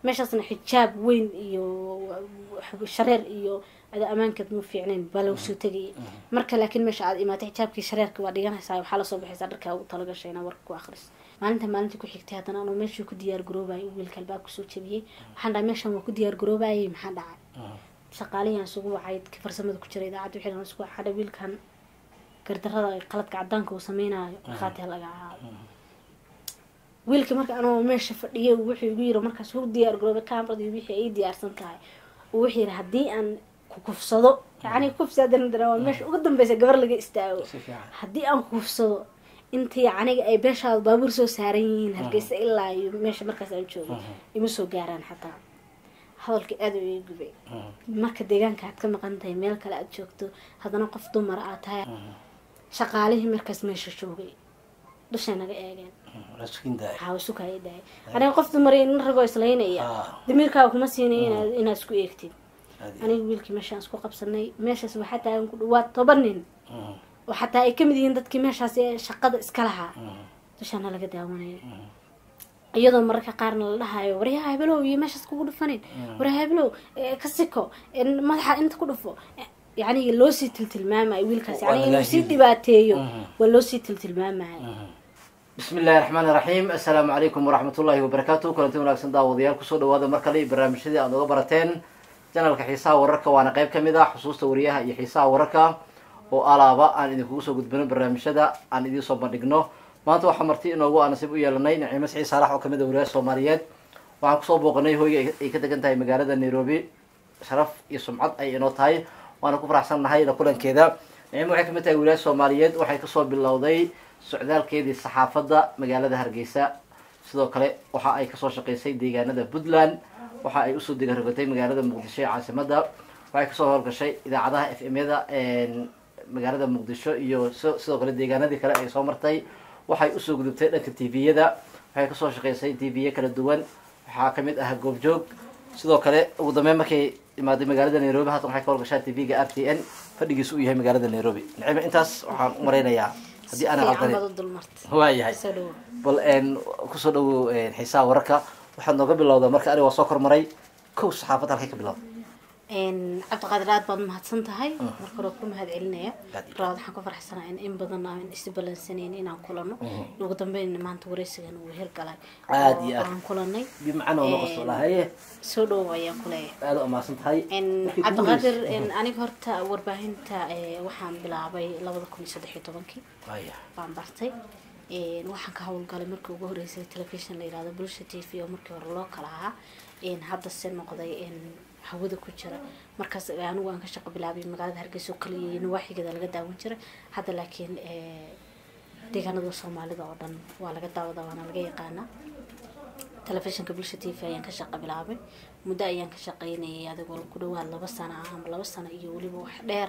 meeshaasna xijaab weyn iyo shareer iyo ada ammaankeed mu fiicnayn baa lagu soo tegayay marka laakiin meesha aad imaatay xijaabkii shareerka waa dhiganaysaa waxaa lasoo baxaysaa dharkaa ugu talagashay inaa warka ku akris maalinta maalintii ku xigtay haddana anuu meeshii ku diyaar garoobayay wiilka albaab kusoo jabiyey waxaan dhahay meeshan waa ku diyaar garoobayay maxaa dhacay shaqaalihian isugu wacay dadkii farsamada ku jira idaacadda wixii dhan isugu waxaa dhahay wiilkan gardarada qaladka cadaanka uu sameynaayo markhaati ha laga ahaado wiilkii marka anoo meesha fadhiyay wuxuu igu yiri markaas hur diyaar garoobay kamaradi wixii ay diyaarsan tahay wuxuu yiri haddii aan kukufsado yani kufsi haddana dara waa meesha ugu dambeysa gabar laga istaago haddii aan kukufsado intii aniga ay beeshaada baabuur soo saaran yihiin hargeysa ilaa iyo meesha markaas aan joogo ima soo gaaraan xataa hadalka aada u ii gubay marka deegaanka aad ka maqan tahay meel kale aad joogto haddana qof dumar aad tahay shaqaalihii markaas meesha joogay dushay naga eegeen hawsukaya daay aniga qof dumar in ragoo islaynaya damiirkaaga kuma siinay inaad inaad isku eegtid aniga wiilkii meeshaan isku qabsanay meeshaas waxaa taagan ku dhawaad toban nin oo xataa ay kamid yihiin dadkii meeshaas ee shaqada iska lahaa dushaana laga daawanaya iyadoo mararka qaarna la dhahayo waryaha hebelow iyo meeshaas kugu dhufanin waryaha hebelow ka siko madaxa inta ku dhufo yani loosii tiltilmaamayo wiilkaas yani inuu sii dhibaateeyo waa loosii tiltilmaamayo bismi illahi raxmaan iraxiim assalaamu calaykum waraxmat ullahi wabarakaatu kulanti wanaagsan daawadayaal kusoo dhawaada mar kale barnaamijyadii aad oga barateen janalka xiisaha wararka waana qayb kamid ah xusuusta wariyaha iyo xiisaha wararka oo alaaba aan idinkugu soo gudbino barnaamijyada aan idiin soo bandhigno maanta waxaa marti inoogu aa nasiib u yeelanay naciimo siciid saalax oo kamid a wariyaha soomaaliyeed waxaan kusoo booqanay hoyga ay ka degan tahay magaalada nairobi sharaf iyo sumcad ay inoo tahay waana ku faraxsan nahay la kulankeeda naciimo waxay kamid tahay wariyaha soomaaliyeed waxay kasoo bilowday socdaalkeedii saxaafadda magaalada hargeysa sidoo kale waxa ay kasoo shaqeysay deegaanada puntland waxa ay usoo degarogatay magaalada muqdisho ee caasimada waxay kasoo howlgashay idaacadaha f m yada magaalada muqdisho iyo sidoo kale deegaanadii kale ay soo martay waxay usoo gudubtay dhanka t v-yada waxay kasoo shaqeysay t v-ya kala duwan waxaa kamid ah goobjoog sidoo kale ugu dambeyn markay imaaday magaalada nairobi haatan waxay ka howlgashaa t v-ga r t n fadhigiisu uu yahay magaalada nairobi nacima intaas waxaan u mareynayaa haddii aana qaldanin waayahay bal kusoo dhawo xiisaha wararka waxaad nooga bilowdaa marka aniga waa soo kormaray kow saxaafad halkay ka bilowda cabdiqaadir aad baad mahadsan tahay marka hore ku mahad celinaya raad waxaan ku faraxsanaa in in badan aan isbalansaneyn inaan kulano ugu dambeyn maanta wareysigan uu hirgalay aad iyo aad aan kulanay bimacana oo noqosto lahaye soo dhowo ayaan kuleeyahay aada u amaasan tahay cabdiqaadir aniga horta warbaahinta waxaan bilaabay labada kun iyo saddex iyo tobankii waya baan bartay waxaan ka howlgalay markii ugu horeysay telefishon la yirahdo bulsha t v oo markii hore loo kala ahaa hadda se noqday hawada ku jira markaas anigu aan ka shaqo bilaabay magaalada hargeysa oo kaliya nawaaxigeeda laga daawan jiray hadda laakiin deegaanada soomaalida oo dhan waa laga daawada waana laga yaqaanaa telefishinka bulsha t v ayaan ka shaqo bilaabay muddo ayaan ka shaqeynayay adigoo ku dhawaad laba sano ah ama laba sano iyo weliba wax dheer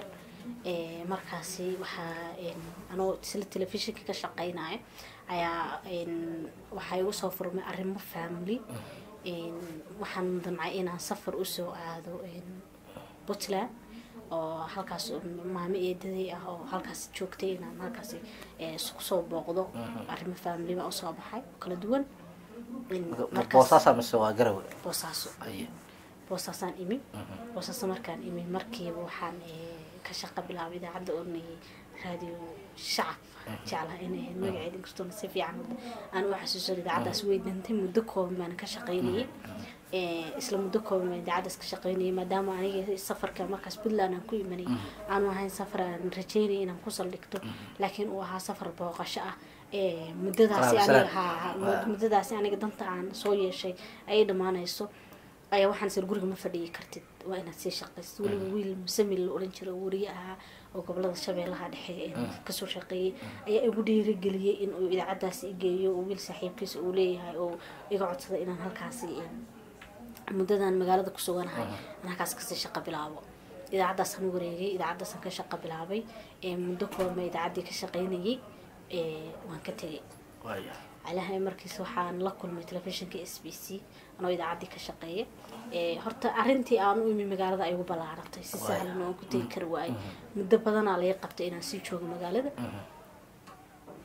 markaasi waxaa anoo isla telefishinka ka shaqeynaya ayaa waxaa igu soo furmay arrimo family waxaan damcay inaan safar usoo aado puntland oo halkaas maamo eedaday ah oo halkaas joogtay inaan halkaas kusoo booqdo arrimo family baa usoo baxay oo kala duwan boosaasa mise waa garawe boosaaso boosaasaan imi boosaaso markaan imi markiiba waxaan ka shaqa bilaabay idaacadda oranayay radio shacab jeclaha inay ahayd magaceeda inkastoona si fiican aan u xasuusan idaacaddaas way dantay muddo kooban baan ka shaqaynayay isla muddo kooban baan idaacaddaas ka shaqaynayay maadaama aniga safarka markaas puntland aan ku imanay aanu ahayn safar aan rajeynaya inaan ku saldhigto laakiin uu ahaa safar booqasho ah muddadaasi aniga ha muddadaasi aniga danta aan soo yeeshay ayay dhammaanayso ayaa waxaan sir guriga ma fadhiyi kartid waa inaad sii shaqaysid weliba wiil musamil la oran jiro wariye ahaa oo gobolada shabeellaha dhexe kasoo shaqeeyay ayaa igu dhiirigeliyey in uu idaacaddaasi igeeyo oo wiil saaxiibkiisa uu leeyahay oo iga codsaday inaan halkaasi muddadan magaalada ku suganahay aan halkaas kasii shaqo bilaabo idaacaddaasaan wareegay idaacaddaasaan ka shaqo bilaabay muddo koobma idaacaddii ka shaqeynayay waan ka tegay alahay markiis waxaan la kulmay telefishinka s b c anoo idaacaddii ka shaqeeya horta arrintii aan u imi magaalada ay ugu ballaaratay si sahlan oo aan ku tegi kari waayay muddo badanaa laga qabtay inaan sii joogo magaalada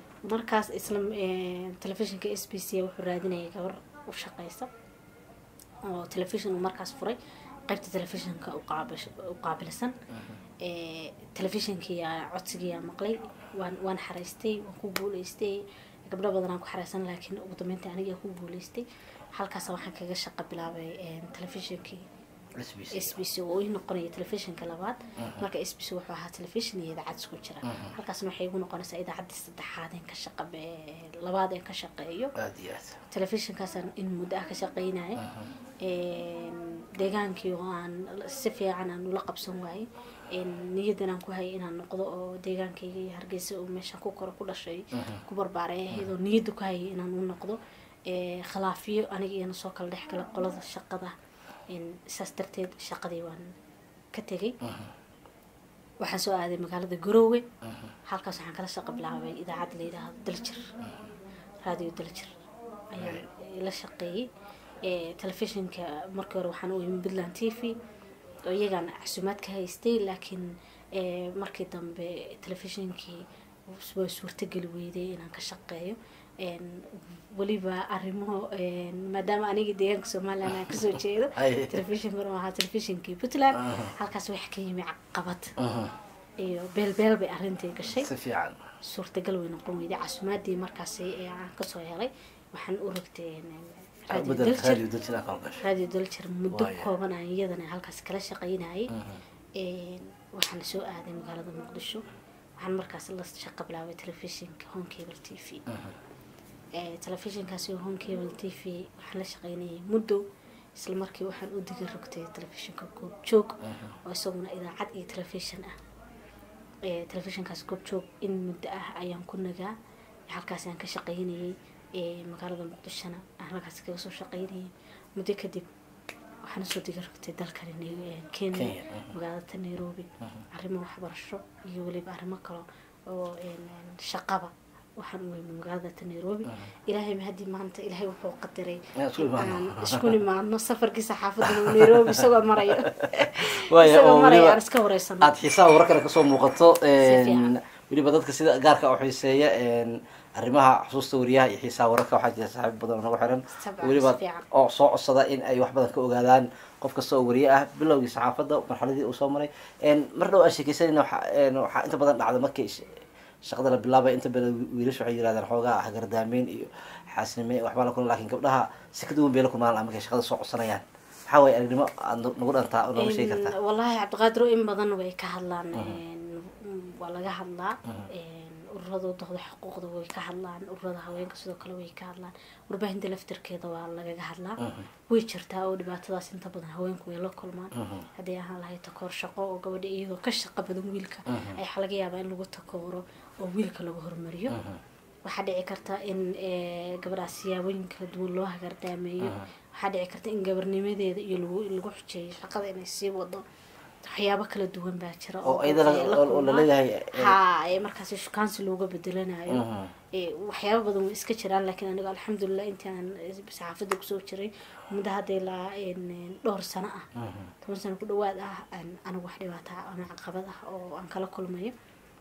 markaas isla telefishinka s b c wuxuu raadinayay gabar u shaqeysa oo telefishon uu markaas furay qaybta telefishinka u qaabish- u qaabilsan Eh, telefishinkiiyaa codsigiiyaa maqlay waan waan xaraystay waan ku guuleystay gabdho badanaan ku xareysan laakiin ugu dambeynta anigaa ku guuleystay halkaas waxaan kaga shaqo bilaabay eh, telefishinkii SBC. s b c oo ii noqonaya telefishinka labaad marka s b c wuxuu ahaa telefishin iyo idaacad isku jira halkaasna waxay igu noqonaysaa idaacaddii saddexaad een ka shaqa be- labaad een ka shaqeeyo aad iyo aad telefishinkaasaan in muddo ah ka shaqeynaya deegaankii oo aan si fiican aan ula qabsan waayey niyadan aan ku hayay inaan noqdo oo deegaankayga iyo hargeysa oo meeshaan ku koro ku dhashay ku barbaaray ahayd oo niyadda ku hayay inaan u noqdo Eh, khilaafiyo aniga iyana soo kala dhex gala qolada shaqada En saas darteed shaqadii waan ka tegay waxaan soo aaday magaalada garoowe halkaas waxaan kala shaqo bilaabay idaacadda la yidhaahdo daljir radio daljir ayaan la shaqeeyey Eh, telefishinka markii hore waxaan u imi puntland t v oo iyagaan casuumaad ka haystay laakiin eh, markii dambe telefishinkii way suurtageli weyday inaan ka shaqeeyo En weliba arrimo en maadaama aniga deegaanka somaliland aan kasoo jeedo Ay. telefishinkuna ahaa telefishinkii puntland halkaas wax ka yimi caqabad iyo beelbeel bay arrintii gashay si fiican suurtagal way noqon weyday casuumaadii markaasi ee aan kasoo helay waxaan u rogtay en, radio bedelka daljir radio dajina kala gashay radio daljir muddo Waaya. kooban aan iyadana halkaas kala shaqaynayay En, waxaan soo aaday magaalada muqdisho waxaan markaas la shaqo bilaabay telefishinka home cable t v Eh, telefishinkaasi oo home cable t v waxaan la shaqaynayay muddo isla markii waxaan u diga rogtay telefishinka goob joog oo isaguna idaacad iyo telefishin ah Eh, telefishinkaas goob joog in muddo ah ayaan ku nagaa halkaas aan ka shaqaynayay Eh, magaalada muqdishona aan halkaas kaga soo shaqaynayay muddo kadib waxaan usoo diga rogtay dalkani Nai- eh, kenya Kenya, mhm. magaalada nairobi arrimo waxbarasho iyo weliba arrimo kale oo en, en, shaqaba waxaan u weyna magaalada ta nairobi ilaahay mahadii maanta ilaahay wuxuu qadaray Inaan isku imaano. aan isku nimaadno safarkiisa xaafadda nairobi isagoo marayo Waaya, oo isagoo maraya weliba aan iska wareysano aad xiisaha wararkana kasoo muuqato fiican. weliba dadka sida gaarka u xiiseeya arrimaha xusuusta wariyaha iyo xiisaha wararka waxaa jira saaxiib badan oo nagu xiran Sabcan, weliba si fiican. oo soo codsada in ay wax badan ka ogaadaan qof kasta oo wariye ah bilowgii saxaafadda marxaladii uu soo maray mar dhow aan sheekeysanayna waxaa een, waxaa inta badan dhacda markii sh- shaqada la bilaabay inta badan wiilasha waxay yirahdaan xoogaa hagardaameyn iyo xaasnime waxbaa la kulma laakiin gabdhaha si ka duwan bay la kulmaan markay shaqada soo codsanayaan maxaa waye aragnimo aad nagu dhantaa oo nooga sheegi kartaa En, wallaahi cabdiqaadir in badan way ka hadlaan En, waa laga hadlaa En, ururada doqda xuquuqda way ka hadlaan ururada haweenka sidoo kale way ka hadlaan warbaahinta laftirkeeda waa lagaga hadlaa way jirtaa oo dhibaatadaas inta badan haweenku way la kulmaan haddii ahaan lahayd takoor shaqo oo gabadha iyadoo ka shaqo badan wiilka ayaa laga yaabaa in lagu takooro oo wiilka lagu hormariyo waxaa dhici karta in eh, gabadhaas siyaabooyin kala duwan loo hagardaameeyo waxaa dhici karta in gabarnimadeeda iyo lagu lagu xujeeyo shaqada inay sii wado waxyaabo kala duwan baa jira oo iyada dadka ay la oo- oo kulmaan. laleeyahay eh, ha ee markaasi shukaansi looga bedelanayo Mhm. ee waxyaabo badan way iska jiraan laakiin aniga alxamdulilah intii aan eh, saxaafadda kusoo jiray muddo hadda ilaa en, en, dhowr sano ah toban sano ku dhawaad ah aan anigu wax dhibaata ah ama caqabad ah oo aan kala kulmayo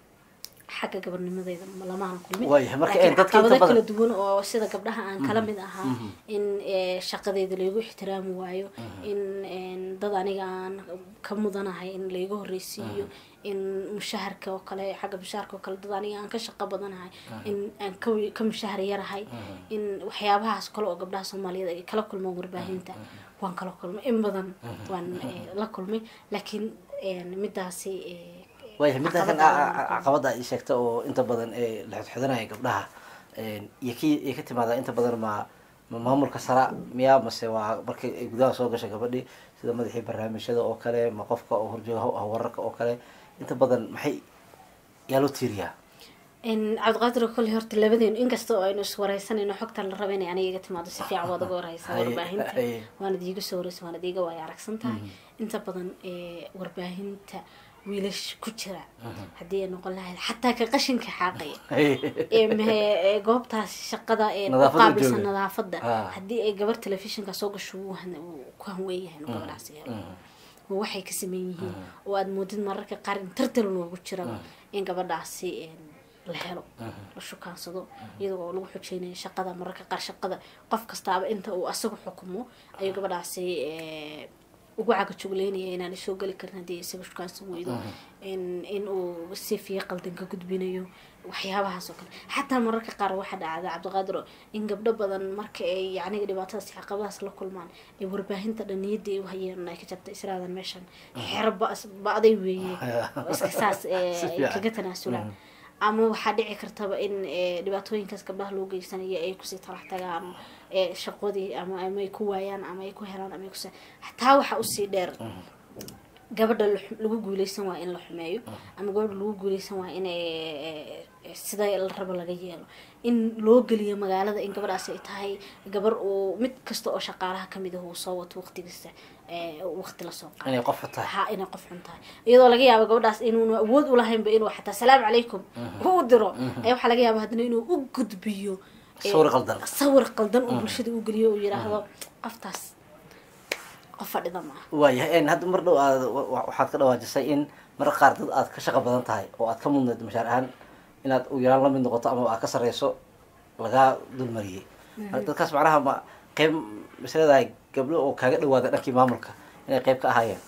xagga gabarnimadeyda lamaana kulmin Waayahay, marka, Laakiin eh, dadka inta caqabado badan- kala duwan oo sida gabdhaha aan kala mid ahaa in eh, shaqadeeda laygu ixtiraami waayo in en, dad aniga aan ka mudanahay in layga horreysiiyo in mushaharka oo kale xagga mushaharka oo kale dad aniga aan ka shaqo badanahay in aan ka wi- ka mushahar yarahay in waxyaabahaas kale oo gabdhaha soomaaliyeed ay kala kulmaan warbaahinta waan kala kulmay in badan waan eh, la kulmay laakiin en, midaasi eh, waayahay midda kan caqabad aan la caqabada ay sheegta oo inta badan ee la xidxidhanaya gabdhaha een, iyo ki iyo ka timaada inta badan ma ma maamulka sara miya mase waa markay ay gudaha soo gashay gabadhi sida madaxii barnaamijyada oo kale ma qofka oo horjooga haw- hawrarka oo kale inta badan maxay yaa loo tiiriyaa in cabdiqaadir kolley horta labadeenu inkasta oo aynu iswareysanayno xogtan la raba inay aniga iga timaado si fiican waad uga wareysaa Haye, warbaahinta haye. waanad iiga soo wareysa waanad iiga waaya aragsan tahay inta badan ee warbaahinta wiilash ku jira haddii ay noqon lahayd xataa ka qashinka xaaqaya ee mahe- ee goobtaas shaqada ee ku Nadaafadda qaabilsan jooga. nadaafadda Ah. haddii ay gabar telefishinka soo gasho wuu han- wuu ku hanweyn yahay inuu gabadhaasi helo oo waxay ka sameyn yihiin oo aad moodid mararka qaar in tartal loogu jiro in gabadhaasi een, la helo la shukaansado iyadoo oo lagu xojeynayo shaqada mararka qaar shaqada qof kastaaba inta uu asagu xukumo ayuu gabadhaasi eh, ugu cagajugleynaya inaan soo geli karin haddii isaga shukaansan weydo in in uu si fiiqa qaldan ka gudbinayo waxyaabahaas oo kale xataa mararka qaar waxaa dhacda cabdiqaadir oo in gabdho badan marka ay yacniga dhibaatadaas iyo caqabadaas la kulmaan ay warbaahinta dhan niyadda ay u hayeen ay ka jabta israadan meeshan xero ba- ba-day weeye oo iska saas eh, Si ay fiican. kaga tanaasulaan ama waxaa dhici kartaba in eh, dhibaatooyinkaas gabdhaha loo geysanayo ay kusii talax tagaan eh, shaqadii ama ama ay ku waayaan ama ay ku helaan ama ay kus taa waxaa usii dheer gabadha la xu- lagu guuleysan waa in la xumeeyo ama gabadha lagu guuleysan waa in eh, eh, sida la rabo laga yeelo in loo geliyo magaalada in gabadhaasi ay tahay gabar uu mid kasta oo shaqaalaha kamid ah uu soo wato waqtigiisa eh, waqti lasoo qaado inay qof tahay ha inay qof xun tahay iyadoo laga yaabo gabadhaas inuuna awood ulahaynba inuu xataa salaamu calaykum u diro ayaa waxaa laga yaaba haddana inuu u gudbiyo eh, Sawir qaldan. sawir qaldan uu bulshada u geliyo uu yidhaahdo qoftaas qof fadhida maaha waayahay n hadda mar dhow aad wa- wa- waxaad ka dhawaajisay in mar qaar dad aad ka shaqo badan tahay oo aad ka mudnayd mashaar ahaan inaad u yaraan la mid noqoto ama aad ka sareyso lagaa dulmariyey marka dadkaas macnaha ma qeyb masleedahay gabdho oo kaaga dhawaada dhankii maamulka inay qeyb ka ahaayeen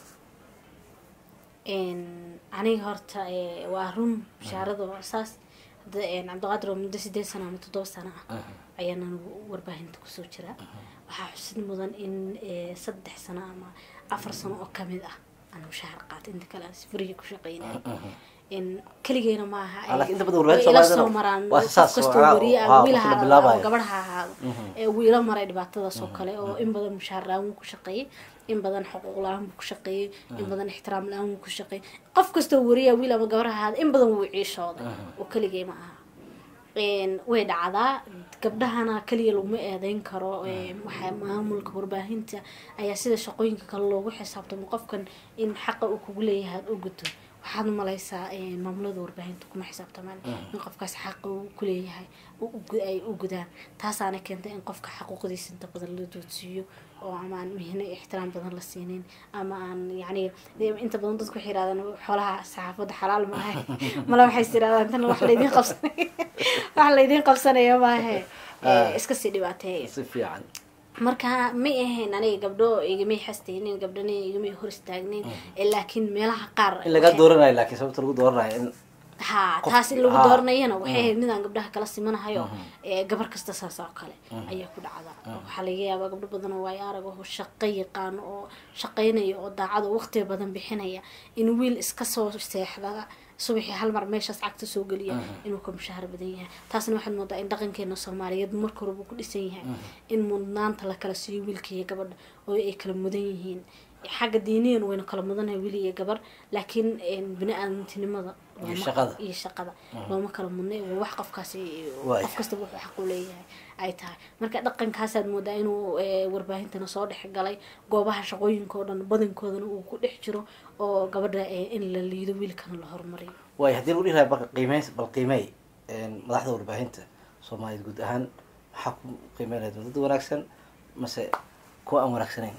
Een, aniga horta eh, waa run bashaarada waa saas hadda een, cabdiqaadir oo muddo sideed sano ama toddoba sano ah ayaan anigu warbaahinta kusoo jiraa waxaa xusid mudan in eh, saddex sano ama afar sano oo kamid ah aan mushaahar qaatay inta kale aan si furiga ku shaqeynay in keligeena maaha Ah, laakiin inta badan way warbaahinta ila Soomaalidana soo maraan waa qof saas, kastoo waa- wariye waa ama waqti wiil la ha ahaado bilaabayo. ama gabadh ha ahaado ee wuu ila maray dhibaatadaas oo kale oo in badan mushaahar la-aan wuu ku shaqeeyey in badan xuquuq la-aan buu ku shaqeeyey in badan ixtiraam la-aan wuu ku shaqeeyey qof kastoo wariya wiil ama gabar ha ahaado in badan wuu ciishooday oo keligee ma aha Een, way dhacdaa gabdhahana keliya laguma eedeyn karo Een, waxaa maamulka warbaahinta ayaa sida shaqooyinka kale loogu xisaabtamo qofkan in xaqa uu kugu leeyahay aad u guto waxaad umalaysaa een, maamulada warbaahinta kuma xisaabtamaan in qofkaas xaqa uu kuleeyahay u- u gu- ay u gudaan taasaana keentay in qofka xaquuqdiisa inta badan la doodsiiyo oo ama aan mihno iyo ixtiraam badan la siinin ama aan yacni dee inta badan dadku waxay yidhahdaan xoolaha saxaafadda xalaal maahe mala waxay is yidhahdaan tan wax laydin qabsanay wax laydin qabsanaya maahe Eh, iska sii dhibaateeya si fiican marka may ahayn aniga gabdho igamay xastaynin gabdhana igamay hor istaagnin Eh, laakiin meelaha qaar in lagaa dooranayo laakiin sababta lagu dooranayo in ha Qof- taas in lagu ha. dooranayana waxay ahayd midaan gabdhaha kala simanahayo ee gabar kasta saas oo kale ayaa ku dhacda waxaa laga yaabaa gabdho badan oo waayo arag oo shaqo yaqaano oo shaqaynaya oo daacad oo waqtiga badan bixinaya in wiil iska soo seexda subaxii hal mar meeshaas cagta soo geliya inuu ka mushaahar badan yahay taasna waxaad moodaa in dhaqankeena soomaaliyeed marka horeba ku dhisan yahay in mudnaanta la kala siiyo wiilka iyo gabadha oo ay kala mudan yihiin xagga diiniyan wayna kala mudanahay wiil iyo gabar laakiin bini-aadantinimada Iyo looma- shaqada. iyo shaqada looma kala mudnay waa wax qofkaasi Waay. qof kasta wuxuu xaq u leeyahay ay tahay marka dhaqankaasaad moodaa inuu eh, warbaahintana soo dhex galay goobaha shaqooyinka oo dhan badankoodana uu ku dhex jiro oo gabadha eh, in la liido wiilkana la horumariyo waay haddii lagu dhihi lahaa marka qiimeyn bal qiimey madaxda warbaahinta soomaaliyeed guud ahaan maxaa ku qiimeyn lahayd dad wanaagsan mase kuwa aan wanaagsanayn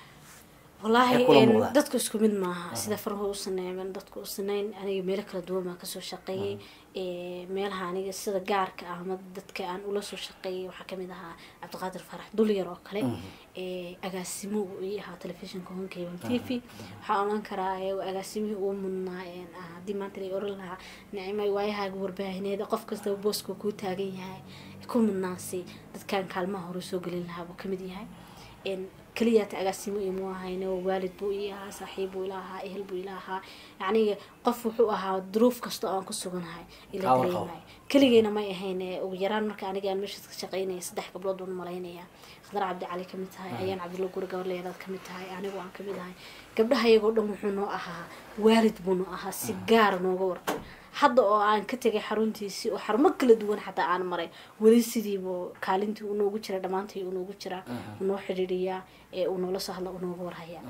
wallaahi Maxay kula een, muuqdaan? dadku isku mid maaha sida farho u saneeman dadku u sanayn aniga meelo kala duwan baan kasoo shaqeeyey Ee, meelaha aniga sida gaarka ah ama dadka aan ula soo shaqeeyay waxaa kamid ahaa cabdiqaadir farax dulyar oo kale Ee, agaasimo uu ii ahaa telefishinka honkeyban t v waxaa oran karaa ee, waa agaasimihii ugu mudnaa een, ah, haddii maanta la oran lahaa nicmay waayahaaga warbaahineed qof kastaba booska kuu taagan yahay ku mudnaansi dadkan kaalmaha hore soo gelin lahaa buu kamid yahay een, keliyaata agaasimo imu ahayne oo waalid buu ii ahaa saaxiib buu ila ahaa ehel buu ila ahaa yacni qof wuxuu ahaa duruuf kasta oo aan ku suganahay ila Hawl dareemayo keligeyna may ahayn ee, ugu yaraan marka aniga aan meeshaas ka shaqeynaya saddex gabdhood baan malaynaya khadar cabdi cali kamid tahay ayaan cabdulla guri gabar leeraad kamid tahay anigu aan kamid ahay gabdhaha iyagoo dhan wuxuu noo ahaa waalid buu noo ahaa si gaara nooga warqab hadda oo aan ka tegay xaruntiisii oo xarumo kala duwan xataa aan maray weli sidiibuu kaalintii uu noogu jira dhammaantii uu noogu jiraa uu noo xidhiidhiyaa ee uu noola soo hadla uu nooga warhayaa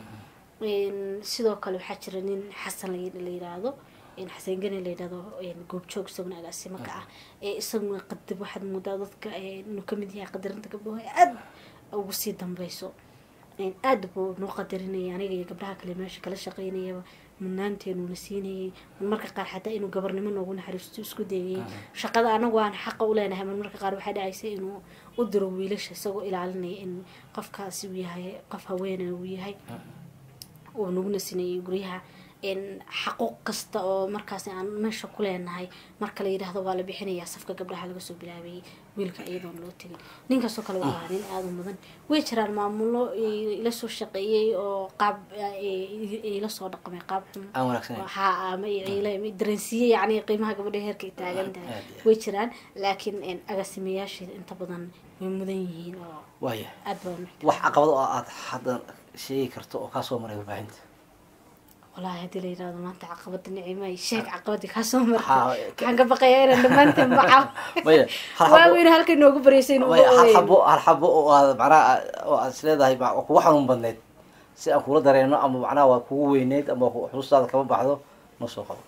Een, sidoo kale waxaa jira nin xasan la la yiraahdo een, xasan gani la yidhahdo een, goobjoog isaguna agaasimo ka ah ee isaguna qadib waxaad moodaa dadka ee, inuu kamid yahay qadarinta gabdhaha ee aad ugu sii dambeyso aada buu noo qadarinayay aniga iyo gabdhaha kale meesha kala shaqeynayaba mudnaanteenu na siinayay marmarka qaar xataa inuu gabarnimo noogu naxariisto isku dayayay shaqada anagu aan xaqa u leenahay marmarka qaar waxaa dhacaysa inuu u diro wiilasha isagoo ilaalinaya in qofkaasi uu yahay qof haweena uu yahay uu naguna sinayay guryaha xaquuq kasta oo markaas aan meesha ku leenahay marka la yidhaahdo waa la bixinayaa safka gabdhaha laga soo bilaabayay wiilka iyadoon loo tegin ninkaasoo kale waa nin aada u mudan way jiraan maamulo ila soo shaqeeyey oo qaab ila soo dhaqmay qaab xun aan wanaagsan ha ama dareensiiye yani qiimaha gabadha heerka ay taagan tahay way jiraan laakiin agaasimayaasheeda inta badan way mudan yihiin oo waaya aad baa wax caqabad oo aad hadda sheegi karto oo kaa soo maray warbaahinta walahi haddii la yirahdo maanta caqabada nicimay sheeg caqabadii kaa soo martay Haa, waxaan ka baqayaa inaan dhammaanteen bacaw maya hal waa xabo weyne halkay noogu bareysay inuu maya hal ooyay. xabo hal xabo oo aad macnaha oo aad isleedahay ma- oo kugu xanuun badneyd si aan kula dareeno ama macnaha waa kugu weyneyd ama ku- xusuustaada kama baxdo noo soo qabo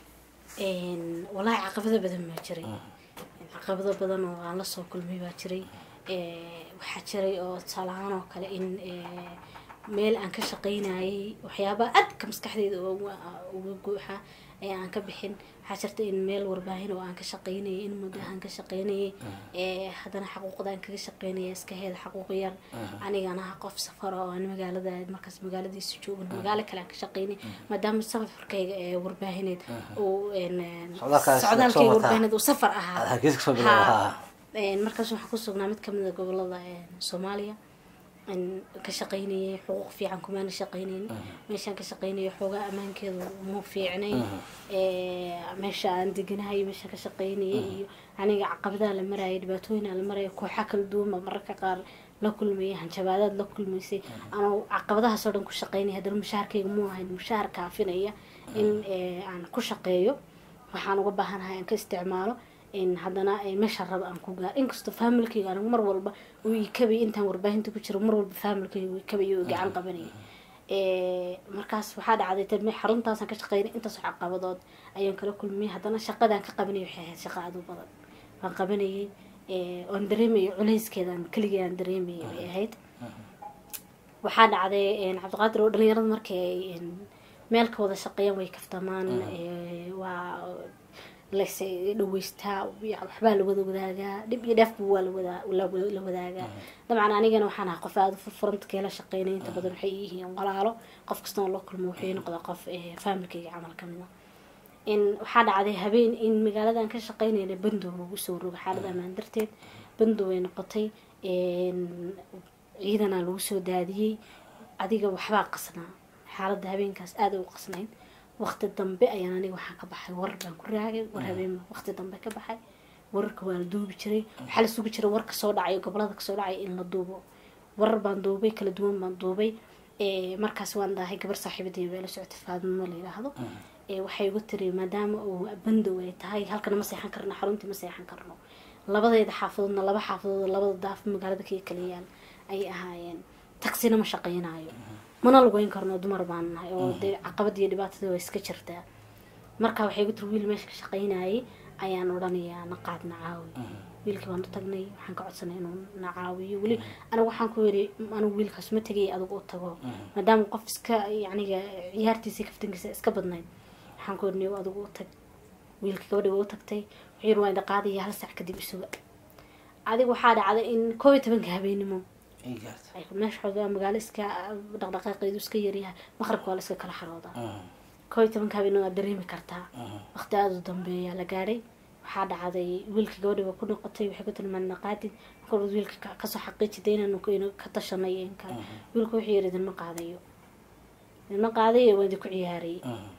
Een, walahi caqabado badan baa jiray caqabado badan oo aan lasoo kulmay baa jiray Ee, waxaa jiray oo tusaale ahaan oo kale in ee, meel aan ka shaqaynayay waxyaaba adka maskaxdeyda uga uga guuxa ee aan ka bixin waxaa jirta in meel warbaahin oo aan ka shaqaynayay in muddo aan ka shaqaynayay ee haddana xaquuqdaan kaga shaqaynaya iska heeda xaquuq yar anigana ah qof safar oo aan magaalada markaas magaaladiisa joogin magaalo kale aan ka shaqaynay maadaama safarkayga ee warbaahineed uu een, een, Socdaalkaas soo socdaalkayga martaa. warbaahineed uu safar aad ahaa hargeysa kasoo bilaabo Haa. haa Een, markaas waxaan ku sugnaa mid kamid a gobolada een, soomaaliya een, ka shaqaynayay xuquuq fiican kumaana shaqaynayn meeshaan ka shaqaynaya xoogaa ammaankeedu ma fiicnayn Ee, meesha aan deganahay meeshaan ka shaqaynayay iyo aniga caqabadaha la marayay dhibaatooyina la maraya kooxa kala duwan baa mararka qaar la kulmayay hanjabaadaad la kulmaysay anoo caqabadahaasoo dhan ku shaqaynaya haddana mushaharkayga mu ahayn mushaar kaafinaya in ee, aan ku shaqeeyo waxaan uga baahanahay aan ka isticmaalo in haddana eh, meesha raba aan ku gaar inkastoo faamilkayga anigu mar walba uu ikabay intaan warbaahinta ku jiro mar walba faamilkayga uu ikabay oo gacan qabanayay Eh, markaas waxaa dhacday tan xaruntaasaan ka shaqeynay intaas caqabadood ayaan kala kulmiyay haddana shaqadaan ka qabanayay waxay ahayd shaqo aad u badan waan qabanayay eh, oon dareemayay culayskeedaan keligii aan dareemayay bay ahayd waxaa dhacday een, cabdiqaadir oo dhalinyarada markii ay een, meel ka wada shaqeeyaan way kaftamaan ee, waa las dhaweystaa ya- waxbaa la wada wadaagaa dhib iyo dheefba waa lawadaa la la wadaagaa dabcan anigana waxaan ahaa qof aada u furfuranta keela shaqeynay inta badan waxay yihiin walaalo qof kasta oo la kulmo waxay noqdaa qof ee, faamilkayga camal kamid a in waxaa dhacday habeen in magaaladan ka shaqeynayna bandow lagu soo rogo xaalad amaan darteed bandow ay noqotay een, ciidana lagu soo daadiyey adiga waxbaa qasnaa xaaladda habeenkaas aada u qasnayd waqti dambe ayaan aniga waxaan ka baxay warar baan ku raagay war habeen waqti dambe ka baxay wararka waa la duubi jiray waxaa la sugi jiray war kasoo dhacay gobolada kasoo dhacay in la duubo warar baan duubay kala duwan baan duubay Ee, markaas waan dahay gabar saaxiibadey baa la socotay faadimo la yidhaahdo Ee, waxay igu tiri maadaama uu bandow ay tahay halkana ma seexan karno xaruntii ma seexan karno labadeeda xaafadoodna laba xaafadood oo labada daaf magaalada kaga kala yaal ayay ahaayeen tagsina ma shaqaynayo mana lugeyn karno dumar baan nahay oo dee caqabad iyo dhibaatada waa iska jirtaa marka waxay igu tiri wiil meesha ka shaqaynayay ayaan odhanayaa naqaad na caawi wiilkii baan u tagnay waxaan ka codsanay inuu na caawiyo weli anigu waxaan ku yiri anigu wiilkaas ma tegay adigu u tago maadaama qof iska yacniga ciyaartiisa iyo kaftankiisa iska badnayd waxaan ku yiri adigu u tag wiilka gabadhi waa u tagtay wuxuu yiri waa ina qaadaya hal saac kadib isuga adiga waxaa dhacday in koob iyo tobanka habeenimo ii gaarta ay meesha xoogaa magaalo iska dhaqdhaqaaqeedu iska yaryahay maqribka waa la iska kala xaroodaa koob iyo tobanka habeenimo waad dareemi kartaa waqti aada u dambeeya la gaadhay waxaa dhacday wiilka gabadhi waa ku noqotay waxay ku tilmaan naqaadid marka wiilka ka- kasoo xaqiijida inaanu ku- inuu ka tashanay in kale wiilku wuxuu yiri idinma qaadayo idinma qaadayo waan idinku ciyaarayay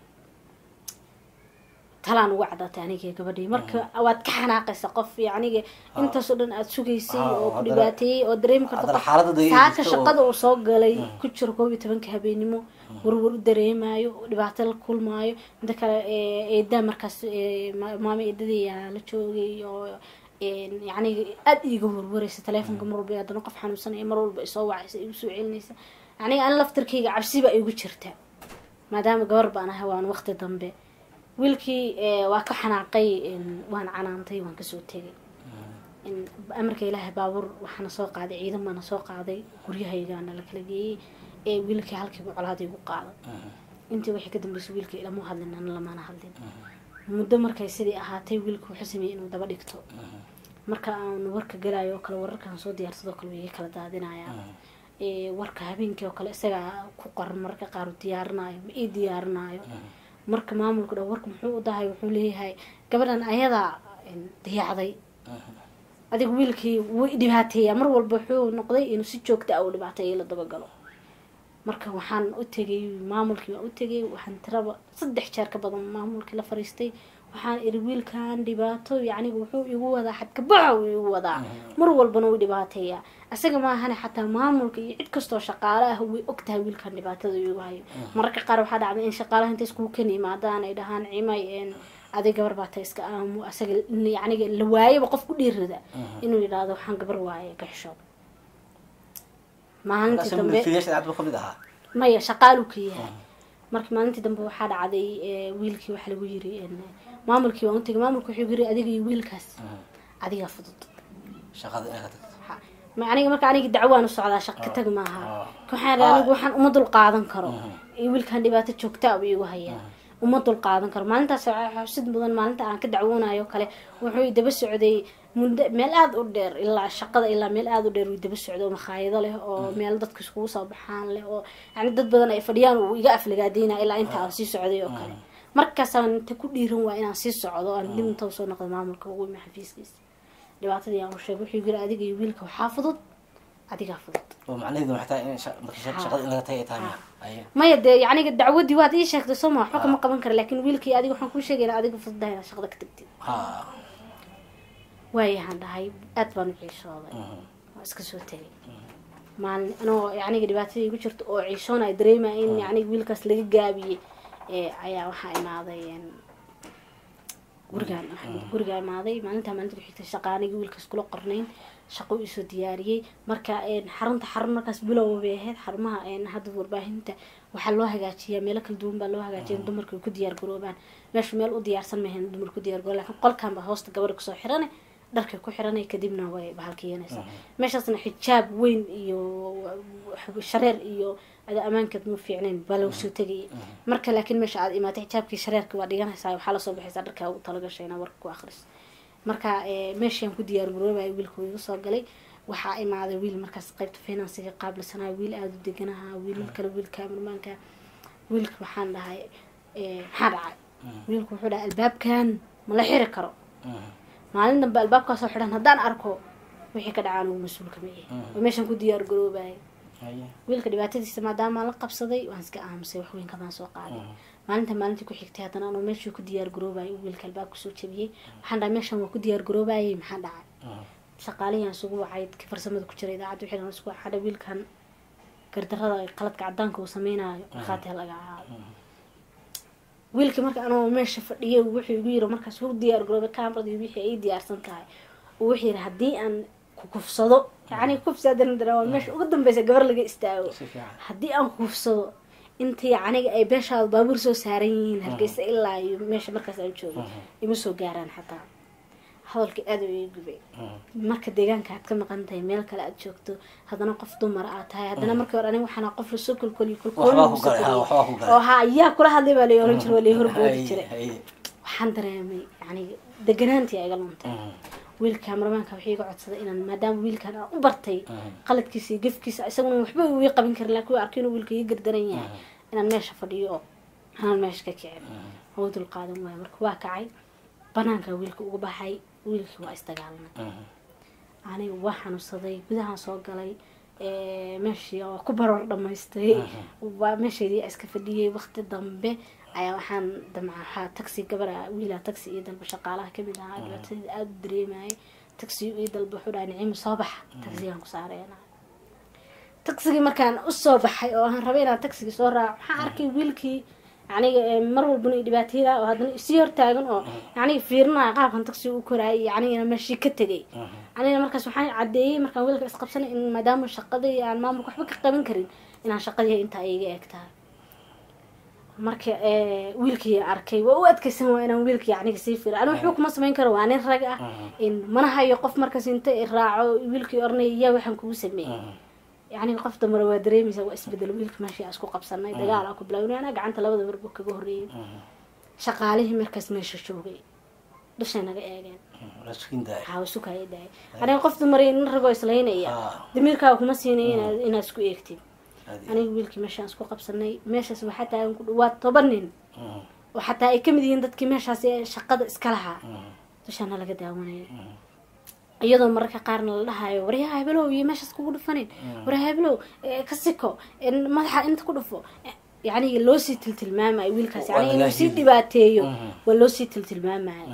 talaan uga cadaatay aniga gabadhii marka waad ka xanaaqaysa qof yacniga intaasoo dhan aada sugaysay Ah, oo ku haddana- dhibaateeyey oo dareemi karta haddana qof xaaladda dayay saaka jirto oo- shaqada uu soo galay ku jiro koob iyo tobanka habeenimo warwar u dareemayo dhibaato la kulmaayo inta kale ee, eedaa markaas ee, ma- maamo eedadayaa la joogay oo een, yacni aada iiga warwaraysa taleefonka mar walba haddana qof xanuunsanaya mar walba isoo wacaysa igu soo celinaysa yacni an laftarkayga cabsiba igu jirta maadaama gabar baan ahay waan waqti dambe wiilkii ee, waa ka xanaaqay een, waan canaantay waan kasoo tegay amarka ilaahay baabuur waxaana soo qaaday ciidan baana soo qaaday guryahaygaana la kala geeyey ee wiilkii halkiiba colaaday igu qaaday intii wixii ka dambeysay wiilka ilama hadlin ana lamana hadlin muddo markay sidii ahaatay wiilka wuxuu sameeyey inuu daba dhigto marka aan warka galayo oo kale wararkaan soo diyaarsadoo kale way iga kala daadinayaa warka habeenkii oo kale isagaa ku qoran mararka qaar uu diyaarinayo ma ii diyaarinayo marka maamulka dha warka muxuu u dahay wuxuu leeyahay gabadhan ayadaa dayacday adiga wiilkii wuu dhibaateeyaa mar walba wuxuu noqday inuu si joogta ah u dhibaateeya la dabagalo marka waxaan u tegay maamulkii waan u tegay waxaan tiraba saddex jeer ka badan maamulkii la fariistay waxaan iri wiilkan dhibaato yacniga wuxuu igu wadaa xadkabaxa uu igu wadaa mar walbana wuu dhibaateeyaa isaga maahane xataa maamulka iyo cid kastoo shaqaale ah way ogtahay wiilkan dhibaatada igu hayo mararka qaar waxaa dhacday in shaqaalaha inta iskugu kan yimaadaan ay dhahaan cimay aday gabar baata iska aamu asaga yacniga la waayaba qof ku dhiirada inuu yidhaahdo waxaan gabar waaye ka xishoob maalintii dambe kamid ahaa maya shaqaalu ka yahay marka maalintii dambe waxaa dhacday wiilkii waxaa lagu yiri maamulkii waan utagay maamulka wuxuu yiri adiga iyo wiilkaas adigaa fudud shaqada inaad ka tagto ma aniga marka aniga dacwaan u socdaa shaq ka tag maaha waxaan anigu waxaan uma dul qaadan karo iyo wiilkan dhibaato joogta u igu hayaa uma dul qaadan karo maalintaas xusid mudan maalinta aan ka dacwoonayo kale wuxuu daba socday muddo meel aada u dheer ilaa shaqada ilaa meel aada u dheer uu daba socdo oo makhaayado leh oo meel dadka iskugu soo baxaan leh oo yani dad badan ay fadhiyaan uu iga aflagaadeyna ilaa inta aan sii socday oo kale markaasaan inta ku dhiiran waa inaan sii socdo aan dib inta usoo noqdo maamulka ugu imi xafiiskiisa dhibaatadii aan u sheegay wuxuu yiri adiga iyo wiilka waxaa fudud adigaa fudud oo macnaheedu waxay tahay in sha- marka sha- shaqada in laga tagay ay tahay miya Aye. maya dee yacniga dacwadii waad ii sheegtay soo ma waxba kama qaban kara laakiin wiilkii adiga waxaan kuu sheegayna adiga fududahay inaad shaqada ka tagtid ha waayahaan dhahay aad baan u ciishooday waa iska soo tegay maalin anoo yacniga dhibaatadii igu jirto oo ciishoon ay dareemaya in yacniga wiilkaas laga gaabiyey ee ayaa waxaa imaaday een, gurigaan waxaa- gurigaa imaaday maalintaa maalinta ku xigtay shaqaanigii wiilkaas kula qornayn shaqo u isoo diyaariyey marka een, xarunta xarun markaas bilow bay ahayd xarumaha een, hadda warbaahinta waxaa loo hagaajiyaa meelo kala duwan baa loo hagaajiya in dumarka ay ku diyaar garoobaan meesha meel u diyaarsan mahayn dumar ku diyaar garoo laakiin qolkan baa hoosta gabadha kusoo xirane dharkay ku xiranay kadibna way bahalkiyanaysaa meeshaasna xijaab weyn iyo shareer iyo ada ammaankeed ma fiicnayn baa lagu soo tegayay marka laakiin meesha aad imaatay xijaabkii shareerka waa dhiganaysaa waxaa lasoo baxaysaa dharkaa ugu talagashay inaa warka ku akris marka eh, meeshaan ku diyaar garoobaya wiilka igu soo galay waxaa imaaday wiil markaas qaybta finansiga qaabilsanaa wiil aada u deganaha wiilal kale wiilka amarmaanka wiilka waxaan dhahay eh, maxaa dhacay wiilku wuxuu dhahay albaabkan ma la xiri karo maalin dambe albaabkaasoo xidhan haddaan arko wixii ka dhacaan ugu mas-uulka ma ihi oo meeshaan ku diyaar garoobaya Aye. wiilka dhibaatadiisa maadaama la qabsaday waan iska aamusay wax weyn kamaan soo qaaday maalinta maalintii ku xigtay haddana anuu meeshii ku diyaar garoobayay uu wiilka albaabka soo jabiyey waxaan dhahay meeshan waa ku diyaar garoobayay maxaa dhacay shaqaalihii aan isugu wacay dadkii farsamada ku jira idaacadda wixii dhan isku waxaa dhahay wiilkan gardarada ay qaladka cadaanka uu sameynaayo markhaati ha laga ahaado wiilka marka anoo meesha fadhiyay wuxuu igu yiri markaas u diyaar garoobay kaamaradi wixii ay diyaarsan tahay uu wuxuu yiri haddii aan ku kufsado yacni kufsadan dara waa meesha ugu dambeysa gabar laga istaago si fiican haddii aan kufsado intii aniga ay beeshaada baabuur soo saaran yihiin hargeysa ilaa iyo meesha markaas aan joogo ima soo gaaraan xataa hadalkii aada u ii gubay marka deegaanka aad ka maqan tahay meel kale aad joogto haddana qof dumar aad tahay haddana markii hore aniga waxaana qof lasoo kolkoliyo waxbaa ku galay ha waxbaa ku galay oo ha ayaa kula hadlay baa lay oran jira waa lay horboodi Aye, jiray aye. waxaan dareemay yani deganaantii iga luntay wiilka marmaanka waxay iga codsaday inaan maadaama wiilkan aan u bartay qaladkiisa iyo gefkiisa isaguna waxba ii qabin karin laakiin waa arkay inuu wiilka ii gardaran yahay inaan meesha fadhiyo oo aanan meesha ka kicin oo dul qaadan waayo marka waa kacay banaanka wiilka uga baxay wiilkii waa isdagaalnay aniga waa xanuunsaday gudahaan soo galay ee, meeshii waa ku baroor dhamaystay waa meeshaydii iska fadhiyey waqti dambe ayaa waxaan damca waxaa taxi gabara wiilaa taxi iyo dalba shaqaalaha kamid ahaa dhibaatadii aada u dareemayay taxi iyo dalba wuxuu dhahay niciimo soo baxa taxigaan ku saareyna taxigii markaan usoo baxay oo aan rabay inaan taxigii soo raaco waxaan arkay wiilkii yaniga ee, mar walbana i dhibaatayada oo haddana isii hortaagan oo yaniga fiirinaya qaabkan taxi u koraayay yanigana meeshii ka tegay anigana markaas waxaan cadeeyey markaan wiilka isqabsanay in maadaama shaqadii aan maamulka waxba ka qaban karin inaan shaqadii intaa iga eeg tahay marka eh, wiilkii arkay waa u adkaysan waa inaan wiilkii aniga sii fira aniga waxba kuma samayn karo waa nin rag ah in mana hayo qof markaas inta i raaco wiilkii oranaya yaa waxaan kugu sameeyey yani qof damare waa dareemaysa waa isbedel wiilka meeshii aan isku qabsanay dagaal aan ku bilawnay anaa gacanta labada marbu kaga horreeyay shaqaalihii markaas meesha joogay dushay naga eegeen waxaa isu kaya dahay aniga qof dumare nin ragoo islaynaya Ah. damiirkaaga kuma siinaya inaad inaad isku eegtid aniga wiilkii meeshaan isku qabsanay meeshaas waxaa taagan ku dhawaad toban nin oo xataa ay kamid yihiin dadkii meeshaas ee shaqada iska lahaa dushaana laga daawanaya iyadoo mararka qaarna la dhahayo waryaha hebelow iyo meeshaas kugu dhufanin waryaha hebelow eh, ka siko eh, madaxa inta ku dhufo Eh, yacni loo sii tiltilmaamayo wiilkaas Waa yani inuu sii lagaahili. dhibaateeyo Mhm. waa loo sii tiltilmaamayo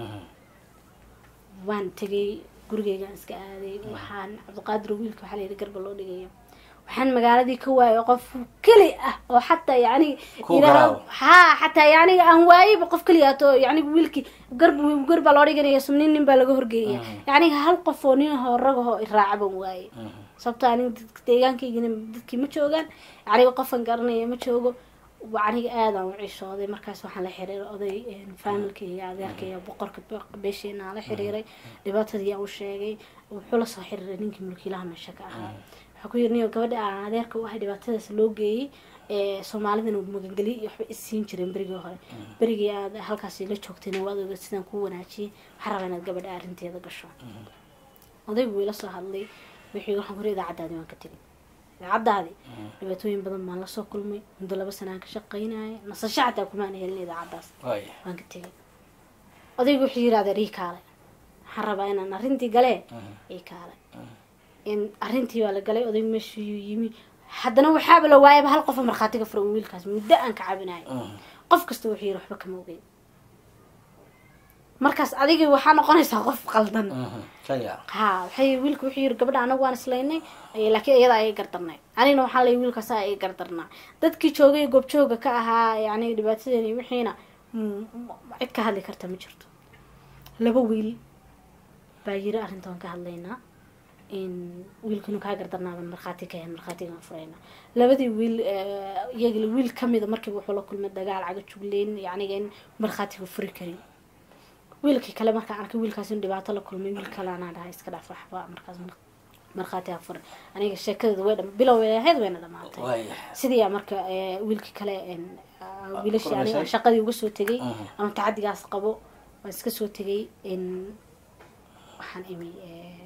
waan tegay gurigeygaan iska aaday waxaan cabdiqaadir wiilka waxaa layidhi garba loo dhigaya waxaan magaaladii ka waayay qof keli ah oo xataa yani Ku garaawo. ha xataa yaniga aan waayeyba qof keliyaat oo yani wiilkii garb gar baa loo dhiganaya sumnin nin baa laga horgeeya yani hal qof oo nin ahoo rag ahoo iraacaban waaye sababto aniga dadka deegaankaygina dadkii ma joogaan aniga qofan garanaya ma joogo wa- aniga aadaan u cishooday markaas waxaan la xiriiray oday faamilkayga adeerkayga boqorka be- beesheena aan la xiriiray dhibaatadii aan u sheegay wuxuu la soo xiriiray ninkii mulkiilaha meesha ka ahaa waxaa ku yiri niyo gabadha aan adeerka u ahay dhibaatadaas loo geeyey ee soomaalidana magangeli iyo waxba isiin jireen berigii hore berigii aad halkaasi la joogtayna waad oga sidaan kuu wanaajiyey waxaa rabaa inaad gabadha arrinteeda gasho odaygu wuu ila soo hadlay wixii waxaan ku ri idaacaddaadii waan ka tegay idaacaddaadii dhibaatooyin badan baan lasoo kulmay muddo laba sanaan ka shaqaynaya nasasho xataa kumaan helin idaacaddaas waan ka tegay odaygu wuxuu yidhahda ii kaale waxaan rabaa inaan arrintii galee ii kaale in arrintii waa la galay odaygu meeshuu yimi haddana waxaaba la waayaba hal qofa markhaatiga fura un wiilkaas muddo aan ka cabinayo qof kasta wuxuu yidhi waxba kama ogeyn markaas adigii waxaa noqonaysaa qof qaldan ha waxay wiilka wuxuu yiri gabadha anagu waan islaynay eh, laakiin iyada ayay gardarnay anigna waxaa lay wiilkaas ay gardarnaa dadkii joogay goobjooga ka ahaa yani dhibaatadeena iyo wixiina mm, m- cid ka hadli karta ma jirto laba wiil baa yiri arrintan ka hadlaynaa in wiilkinu kaa gardarnaaban markhaati ka hen markhaatigaan furayna labadii wiil eh, iyaga wiil kamida markiiba wuxuu la kulmay dagaal caga jugleyn yaniga in markhaatiga furi karin wiilkii kale markaan arkay wiilkaas in dhibaato la kulmay wiil kale anaa dhahay iska dhaaf waxba markaas mar- markhaati ha furin aniga sheekadeeda way dham bilow way ahayd wayna dhamaatay sidii marka eh, wiilkii kale en, ah, wiilashii aniga kulmaysay? shaqadii uga soo tegay Mhm. ama tacadigaas qabo waan iska soo tegay in waxaan imi eh,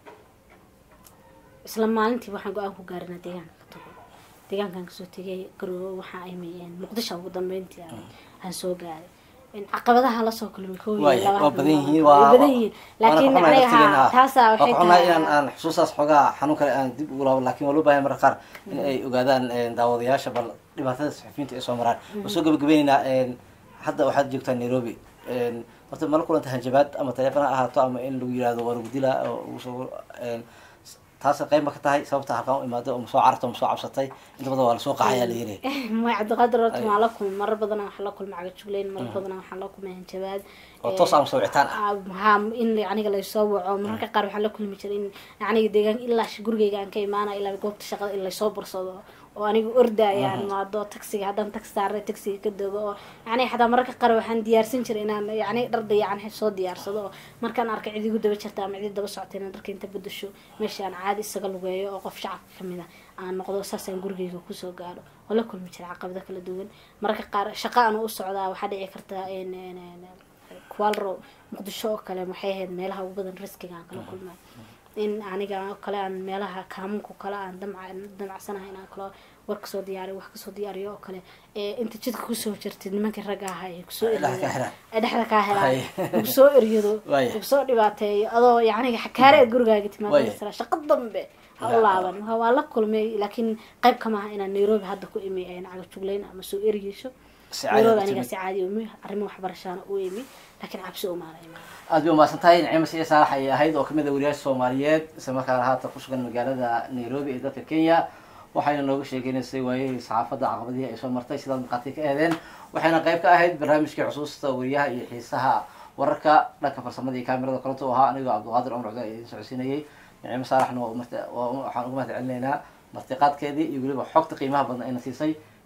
isla maalintii waxaan go-aan ku gaarinaa deegaanka ka tago deegaankan kasoo tegay garoobo waxaa imi en, muqdisho ugu dambeyntii aan- aan soo gaaray En, caqabadaha lasoo kulmay koo iyo waay laba waa habeen badan waa- yihiin way waa badan yihiin laakiin aniga ha taasaa waxay waxay inaan tahay aan xusuustaas xoogaa xanuun kale aan dib ugu laabo laakiin waa loo baahan marka qaar in ay ogaadaan een, daawadayaasha bal dhibaatada saxufiyiinta ay soo maraan waan soo gabagabaynaynaa een, hadda waxaad joogtaa nairobi een, horta mala kulanta hanjabaad ama taleefon ha ahaato ama in lagu yihahdo waa lagu dilaa oo lagu soo een, taas qayb ma ka tahay sababta halkaan u imaado oo masoo carto masoo cabsatay inta badan waa lasoo qaxayaa la yiri may cabdiqaadir horta Ay. waan la kulmay marar badan waxaan la kulmay cagajugleyn marar badan waxaan la kulmay hanjabaad oo toos ama soo wicitaan ah ha in aniga laysoo waco mararka qaar waxaan la kulmi jiray in aniga deegaan ilaa sh- gurigeyga aan ka imaana ilaa goobta shaqada in laysoo bursado oo aniga ordaya aan imaado taxiga haddaan taxi saaray taxiga ka dogo oo yani xataa mararka qaar waxaan diyaarsan jiray inaan yani dhar dayacan soo diyaarsado oo markaan arkay cid igu daba jirta ama cid daba socota inaan dharka inta bedasho meesha aan caadi isaga lugeeyo oo qof shacabka kamid a aan noqdo saasaan gurigeyga kusoo gaadho oo la kulmi jiray caqabado kala duwan mararka qaar shaqa aan u socdaa waxaa dhici karta in in- in- kualro muqdisho oo kale waxay ahayd meelaha ugu badan riskiga aan kala kulmay in aniga oo kale aan meelaha kaamunka kale aan damca damacsanahay inaan kalo war kasoo diyaariyo wax kasoo diyaariyo oo kale ee inta jidka kusoo jirtid nimankii ragga ahaa ay kusoo Ay dhexda ka eryadaan helaan. ay dhexda kaa helaan Hay. lagu soo eryado Waaya. lagu soo dhibaateeyo adoo yacni xakaare aad gurigaaga timaado Waaya. masala shaqo dambe ha Ya. u laaban waa waa la kulmay laakiin qayb kama aha inaan nairobi hadda ku imi aan cagajugleyn ama soo eryeysho Si caadi nairobi ah aniga timid. si caadi umi arrimo waxbarashaana u imi laakiin cabsi umaana imaan aad bay umahadsan tahay nicimo siya saalax ayay ahayd oo kamid a wariyaasha soomaaliyeed isla markaana haatan kusugan magaalada nairobi ee dalka kenya waxayna nooga sheekeynaysay waayihii saxaafadda caqabadihii ay soo martay sidaad maqaati ka eedeen waxayna qayb ka ahayd barnaamijkii xusuusta wariyaha iyo xiisaha wararka dhanka farsamada iyo kaamirada koronto u ahaa anigoo cabdiqaadir cumar cudaan idin socodsiinayay nicimo saalaxna waa marti- waa- waxaan ugu mahad celinaynaa martiqaadkeedii iyo weliba xogta qiimaha badan ayna siisay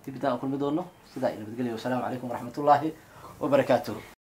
dib intaan aan kulmi doono sidaa iyo nabadgelya wasalaamu calaykum waraxmatullaahi wabarakaatuh